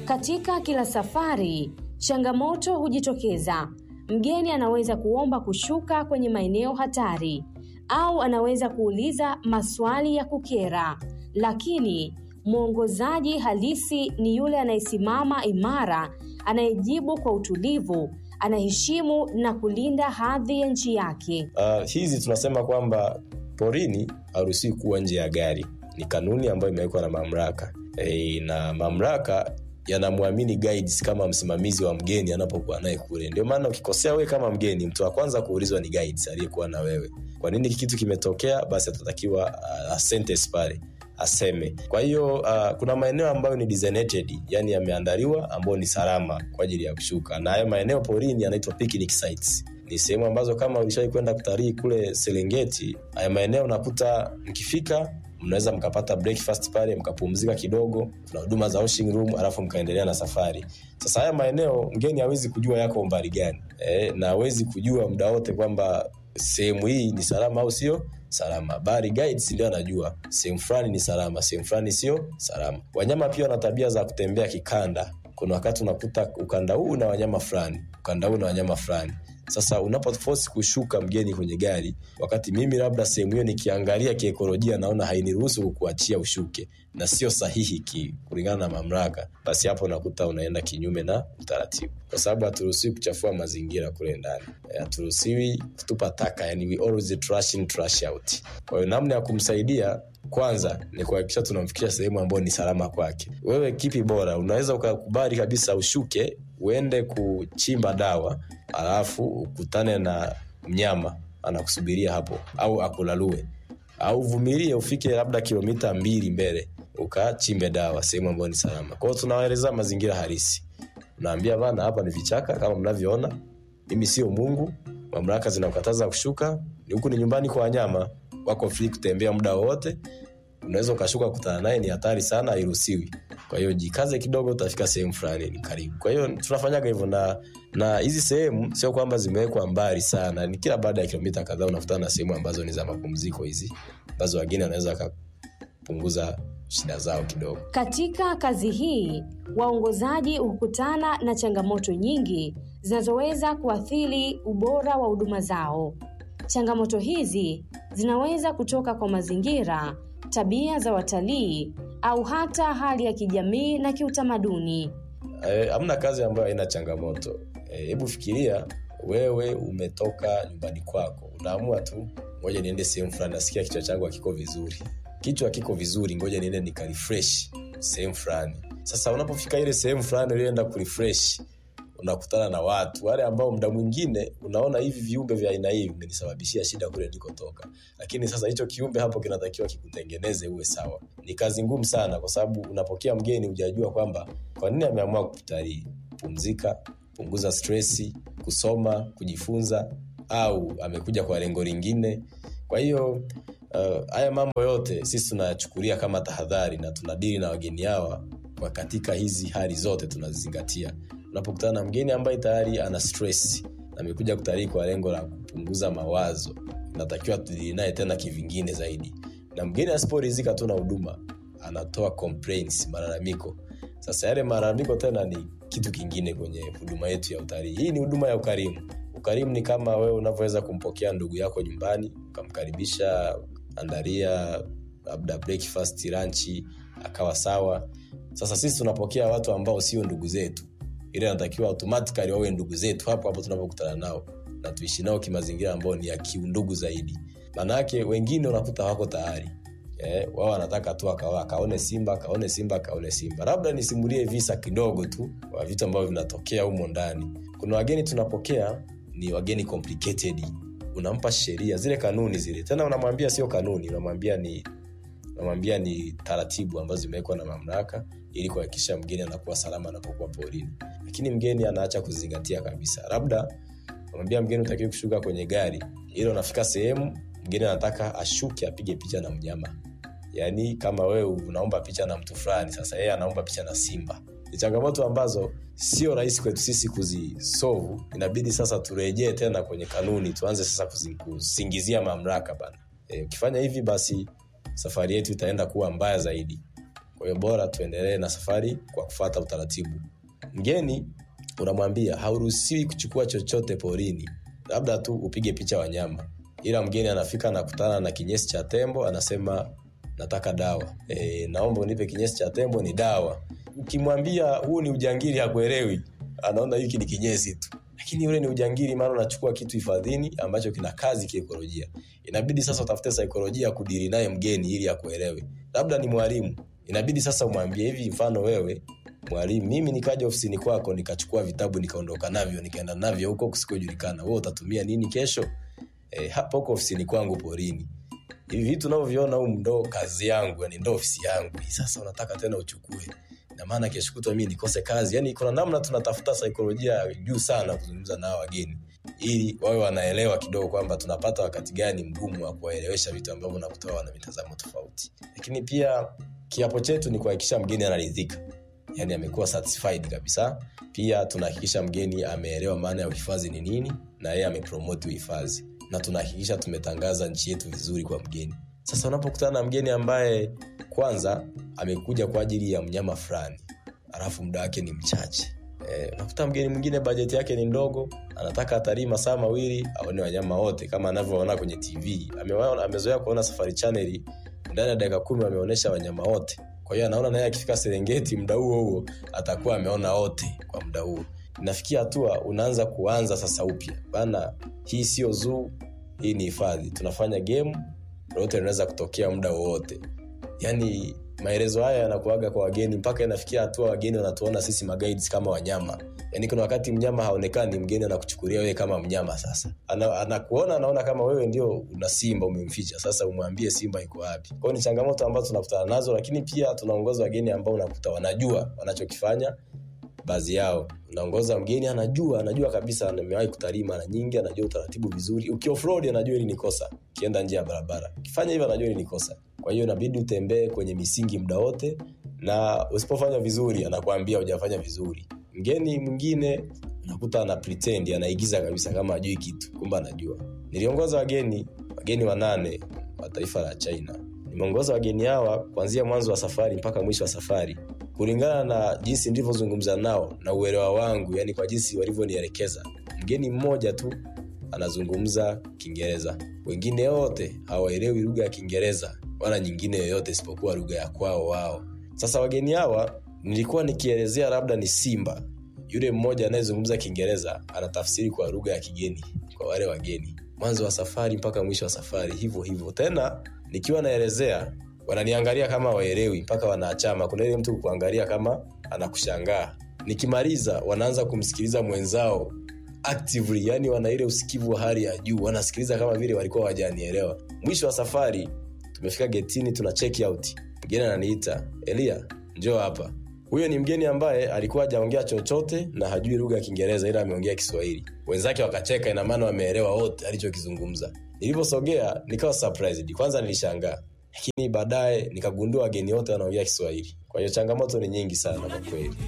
Katika kila safari, changamoto hujitokeza. Mgeni anaweza kuomba kushuka kwenye maeneo hatari au anaweza kuuliza maswali ya kukera, lakini mwongozaji halisi ni yule anayesimama imara, anayejibu kwa utulivu, anaheshimu na kulinda hadhi ya nchi yake. Uh, hizi tunasema kwamba porini haruhusiwi kuwa nje ya gari, ni kanuni ambayo imewekwa na mamlaka e, na mamlaka yanamwamini guides kama msimamizi wa mgeni anapokuwa naye kule. Ndio maana ukikosea wewe kama mgeni, mtu wa kwanza kuulizwa ni guides aliyekuwa na wewe. Kwa nini kitu kimetokea? Basi atatakiwa uh, sentence pale aseme. Kwa hiyo uh, kuna maeneo ambayo ni designated, yani yameandaliwa ambayo ni salama kwa ajili ya kushuka, na hayo maeneo porini yanaitwa picnic sites. Ni sehemu ambazo kama ulishai kwenda kutalii kule Serengeti, haya maeneo unakuta mkifika mnaweza mkapata breakfast pale mkapumzika kidogo, kuna huduma za washing room, alafu mkaendelea na safari. Sasa haya maeneo mgeni hawezi kujua yako umbali gani e, na hawezi kujua muda wote kwamba sehemu hii ni salama au sio salama. Bali guides ndio anajua sehemu fulani ni salama, sehemu fulani sio salama. Wanyama pia wana tabia za kutembea kikanda. Kuna wakati unakuta ukanda huu na wanyama fulani, ukanda huu na wanyama fulani. Sasa unapoforce kushuka mgeni kwenye gari, wakati mimi labda sehemu hiyo nikiangalia kiekolojia naona hainiruhusu kukuachia ushuke na sio sahihi ki, kulingana na mamlaka, basi hapo unakuta unaenda kinyume na utaratibu, kwa sababu haturuhusiwi kuchafua mazingira kule ndani, haturuhusiwi kutupa taka, yani we always trash in trash out. Kwa hiyo namna ya kumsaidia kwanza ni kuhakikisha tunamfikisha sehemu ambayo ni salama kwake. Wewe kipi bora? Unaweza ukakubali kabisa ushuke uende kuchimba dawa alafu ukutane na mnyama anakusubiria hapo au akulalue au uvumilie ufike labda kilomita mbili mbele ukachimbe dawa sehemu ambayo ni salama kwao tunawaeleza mazingira halisi unaambia bana hapa ni vichaka kama mnavyoona mimi sio mungu mamlaka zinakataza kushuka huku ni nyumbani kwa wanyama wako free kutembea muda wowote unaweza ukashuka kutana naye ni hatari sana hairuhusiwi kwa hiyo jikaze kidogo utafika sehemu fulani ni karibu kwa hiyo tunafanyaga hivyo na na hizi sehemu sio kwamba zimewekwa mbali sana ni kila baada ya kilomita kadhaa unakutana na sehemu ambazo ni za mapumziko hizi ambazo wageni wanaweza wakapunguza shida zao kidogo Katika kazi hii, waongozaji hukutana na changamoto nyingi zinazoweza kuathiri ubora wa huduma zao. Changamoto hizi zinaweza kutoka kwa mazingira, tabia za watalii au hata hali ya kijamii na kiutamaduni. Eh, hamna kazi ambayo haina changamoto Eh, hebu fikiria wewe umetoka nyumbani kwako unaamua tu ngoja niende sehemu fulani nasikia kichwa changu hakiko vizuri kichwa kiko vizuri ngoja niende nikarefresh sehemu fulani sasa unapofika ile sehemu fulani ulienda kurefresh unakutana na watu wale ambao muda mwingine unaona hivi viumbe vya aina hii vimenisababishia shida kule nilikotoka lakini sasa hicho kiumbe hapo kinatakiwa kikutengeneze uwe sawa ni kazi ngumu sana kwa sababu unapokea mgeni hujajua kwamba kwa nini ameamua kutalii pumzika punguza stresi kusoma kujifunza au amekuja kwa lengo lingine kwa hiyo uh, haya mambo yote sisi tunayachukulia kama tahadhari na tunadili na wageni hawa kwa katika hizi hali zote tunazizingatia unapokutana na mgeni ambaye tayari ana stress na amekuja kutalii kwa lengo la kupunguza mawazo natakiwa tudili naye tena kivingine zaidi na mgeni asiporizika tu na huduma anatoa complaints malalamiko sasa yale malalamiko tena ni kitu kingine kwenye huduma yetu ya utalii hii ni huduma ya ukarimu ukarimu ni kama wewe unavyoweza kumpokea ndugu yako nyumbani ukamkaribisha andaria labda breakfast lunch akawa sawa sasa sisi tunapokea watu ambao sio ndugu zetu ile anatakiwa automatically wawe ndugu zetu hapo hapo tunapokutana nao na tuishi nao kimazingira ambao ni ya kiundugu zaidi maanaake wengine unakuta wako tayari eh, wao wanataka tu akawa akaone simba akaone simba akaone simba labda nisimulie visa kidogo tu wa vitu ambavyo vinatokea humo ndani kuna wageni tunapokea ni wageni complicated unampa sheria zile kanuni zile tena unamwambia sio kanuni unamwambia ni unamwambia ni taratibu ambazo zimewekwa na mamlaka ili kuhakikisha mgeni anakuwa salama anapokuwa porini lakini mgeni anaacha kuzingatia kabisa labda unamwambia mgeni utakiwi kushuka kwenye gari ili unafika sehemu mgeni anataka ashuke apige picha na mnyama yaani kama wewe unaomba picha na mtu fulani sasa yeye anaomba picha na simba ni changamoto ambazo sio rahisi kwetu sisi kuzisovu inabidi sasa turejee tena kwenye kanuni tuanze sasa kuzi- kusingizia mamlaka bana Eh, ukifanya hivi basi safari yetu itaenda kuwa mbaya zaidi kwa hiyo bora tuendelee na safari kwa kufata utaratibu mgeni unamwambia hauruhusiwi kuchukua chochote porini labda tu upige picha wanyama ila mgeni anafika anakutana na kinyesi cha tembo anasema nataka dawa e, naomba unipe kinyesi cha tembo ni dawa ukimwambia huu ni ujangili hakuelewi anaona hiki ni kinyesi tu lakini ule ni ujangili maana unachukua kitu hifadhini ambacho kina kazi kiekolojia inabidi sasa utafute saikolojia kudiri naye mgeni ili akuelewe labda ni mwalimu inabidi sasa umwambie hivi mfano wewe mwalimu mimi nikaja ofisini kwako nikachukua vitabu nikaondoka navyo nikaenda navyo huko kusikojulikana wewe utatumia nini kesho e, hapa huko ofisini kwangu porini hivi vitu navyoviona huu ndo kazi yangu yani ndo ofisi yangu Hii sasa unataka tena uchukue na maana kesho kutwa mimi nikose kazi yani kuna namna tunatafuta saikolojia ya juu sana kuzungumza nao wageni ili wawe wanaelewa kidogo kwamba tunapata wakati gani mgumu wa kuwaelewesha vitu ambavyo nakutoa wana mitazamo tofauti lakini pia kiapo chetu ni kuhakikisha mgeni anaridhika yani amekuwa satisfied kabisa pia tunahakikisha mgeni ameelewa maana ya uhifadhi ni nini na yeye amepromoti uhifadhi na tunahakikisha tumetangaza nchi yetu vizuri kwa mgeni sasa unapokutana na mgeni ambaye kwanza amekuja kwa ajili ya mnyama fulani alafu muda wake ni mchache Eh, unakuta mgeni mwingine bajeti yake ni ndogo anataka atalii masaa mawili aone wanyama wote kama anavyoona kwenye tv Amewaona- amezoea kuona safari chaneli ndani ya dakika kumi wameonyesha wanyama wote kwa hiyo anaona naye akifika serengeti muda huo huo atakuwa ameona wote kwa muda huo inafikia hatua unaanza kuanza sasa upya bana hii sio zoo hii ni hifadhi tunafanya game lolote linaweza kutokea muda wowote yani maelezo haya yanakuaga kwa wageni mpaka inafikia hatua wageni wanatuona sisi maguides kama wanyama yani kuna wakati mnyama haonekani mgeni anakuchukulia wewe kama mnyama sasa Ana, anakuona anaona kama wewe ndio una simba umemficha sasa umwambie simba iko wapi kwao ni changamoto ambazo tunakutana nazo lakini pia tunaongoza wageni ambao unakuta wanajua wanachokifanya baadhi yao unaongoza mgeni anajua anajua kabisa amewahi kutalii mara nyingi anajua utaratibu vizuri ukioffroad anajua ili ni kosa ukienda nje ya barabara ukifanya hivyo anajua ili ni kosa kwa hiyo inabidi utembee kwenye misingi muda wote na usipofanya vizuri anakuambia hujafanya vizuri mgeni mwingine unakuta ana pretend anaigiza kabisa kama ajui kitu kumbe anajua niliongoza wageni wageni wanane wa taifa la china nimeongoza wageni hawa kuanzia mwanzo wa safari mpaka mwisho wa safari kulingana na jinsi nilivyozungumza nao na uelewa wangu yani kwa jinsi walivyonielekeza mgeni mmoja tu anazungumza kiingereza wengine wote hawaelewi lugha ya kiingereza wala nyingine yoyote isipokuwa lugha ya kwao wao sasa wageni hawa nilikuwa nikielezea labda ni simba yule mmoja anayezungumza kiingereza anatafsiri kwa lugha ya kigeni kwa wale wageni mwanzo wa safari mpaka mwisho wa safari hivyo hivyo tena nikiwa naelezea wananiangalia kama waelewi mpaka wanaachama kuna ile mtu kuangalia kama anakushangaa nikimaliza wanaanza kumsikiliza mwenzao actively yani wana ile usikivu wa hali ya juu wanasikiliza kama vile walikuwa wajanielewa mwisho wa safari tumefika getini tuna check out mgeni ananiita elia njoo hapa huyo ni mgeni ambaye alikuwa hajaongea chochote na hajui lugha ya kiingereza ila ameongea kiswahili wenzake wakacheka ina maana wameelewa wote alichokizungumza nilivyosogea nikawa surprised kwanza nilishangaa lakini baadaye nikagundua wageni wote wanaongea kiswahili kwa hiyo changamoto ni nyingi sana kwa kweli